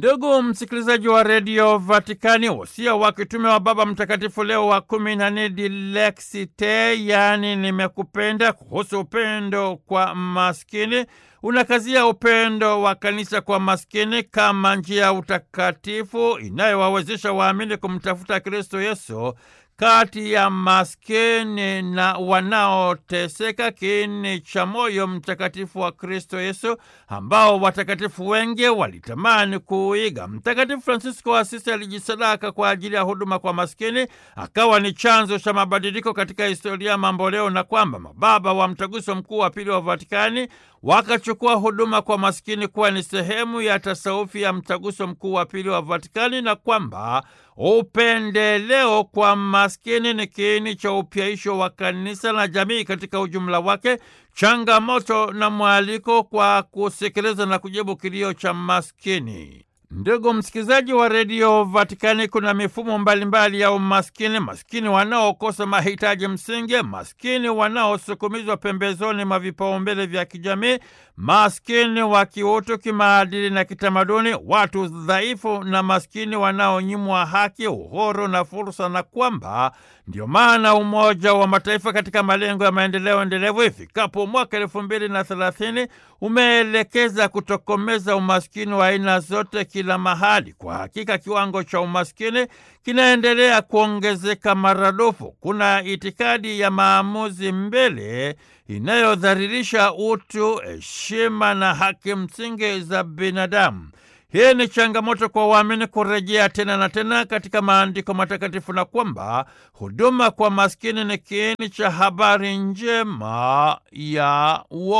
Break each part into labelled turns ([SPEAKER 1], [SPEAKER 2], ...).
[SPEAKER 1] Ndugu msikilizaji wa redio Vatikani, wosia wa kitume wa Baba Mtakatifu Leo wa kumi na nne Dilexi Te, yaani nimekupenda, kuhusu upendo kwa maskini unakazia upendo wa kanisa kwa maskini kama njia ya utakatifu inayowawezesha waamini kumtafuta Kristo Yesu kati ya maskini na wanaoteseka, kiini cha moyo mtakatifu wa Kristo Yesu ambao watakatifu wengi walitamani kuuiga. Mtakatifu Fransisko wa Asisi alijisadaka kwa ajili ya huduma kwa maskini, akawa ni chanzo cha mabadiliko katika historia ya mamboleo, na kwamba mababa wa Mtaguso Mkuu wa Pili wa Vatikani wakachukua huduma kwa maskini kuwa ni sehemu ya tasawufi ya Mtaguso Mkuu wa Pili wa Vatikani, na kwamba upendeleo kwa maskini ni kiini cha upyaisho wa kanisa na jamii katika ujumla wake, changamoto na mwaliko kwa kusikiliza na kujibu kilio cha maskini. Ndugu msikilizaji wa redio Vatikani, kuna mifumo mbalimbali ya umaskini: maskini wanaokosa mahitaji msingi, maskini wanaosukumizwa pembezoni mwa vipaumbele vya kijamii, maskini wa kiutu, kimaadili na kitamaduni, watu dhaifu na maskini wanaonyimwa haki, uhuru na fursa, na kwamba ndio maana Umoja wa Mataifa katika malengo ya maendeleo endelevu ifikapo mwaka elfu mbili na thelathini umeelekeza kutokomeza umaskini wa aina zote kila mahali. Kwa hakika kiwango cha umaskini kinaendelea kuongezeka maradufu. Kuna itikadi ya maamuzi mbele inayodhalilisha utu, heshima na haki msingi za binadamu. Hii ni changamoto kwa waamini kurejea tena na tena katika maandiko matakatifu na kwamba huduma kwa maskini ni kiini cha habari njema ya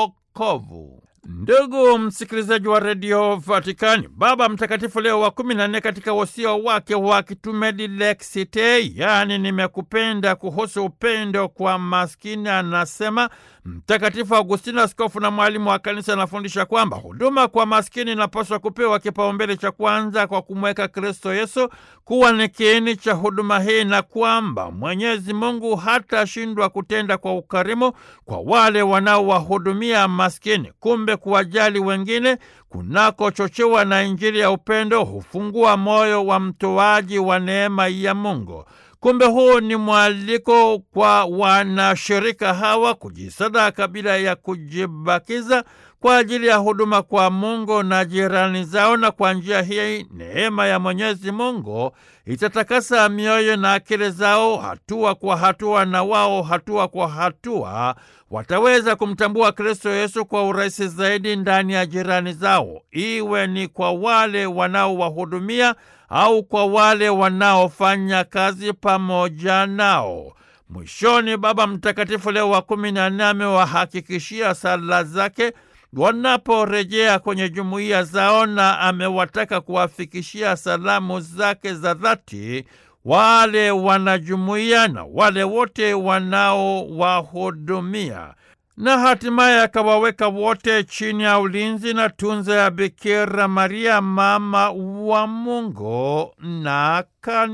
[SPEAKER 1] wokovu. Ndugu msikilizaji wa redio Vatikani, Baba Mtakatifu Leo wa kumi na nne katika wosia wake wa kitume Dilexi Te, yaani nimekupenda, kuhusu upendo kwa maskini, anasema Mtakatifu Augustino, askofu na mwalimu wa kanisa, anafundisha kwamba huduma kwa maskini inapaswa kupewa kipaumbele cha kwanza kwa kumweka Kristo Yesu kuwa ni kiini cha huduma hii, na kwamba Mwenyezi Mungu hatashindwa kutenda kwa ukarimu kwa wale wanaowahudumia maskini. Kumbe kuwajali wengine kunakochochewa na Injili ya upendo hufungua moyo wa mtoaji wa neema ya Mungu. Kumbe huu ni mwaliko kwa wanashirika hawa kujisadaka bila ya kujibakiza kwa ajili ya huduma kwa Mungu na jirani zao, na kwa njia hii neema ya Mwenyezi Mungu itatakasa mioyo na akili zao hatua kwa hatua, na wao hatua kwa hatua wataweza kumtambua Kristo Yesu kwa urahisi zaidi ndani ya jirani zao, iwe ni kwa wale wanaowahudumia au kwa wale wanaofanya kazi pamoja nao. Mwishoni, Baba Mtakatifu Leo wa kumi na nne amewahakikishia sala zake wanaporejea kwenye jumuiya zao na amewataka kuwafikishia salamu zake za dhati wale wanajumuiya na wale wote wanaowahudumia na hatimaye akawaweka wote chini ya ulinzi na tunza ya Bikira Maria, mama wa Mungu na kanisa.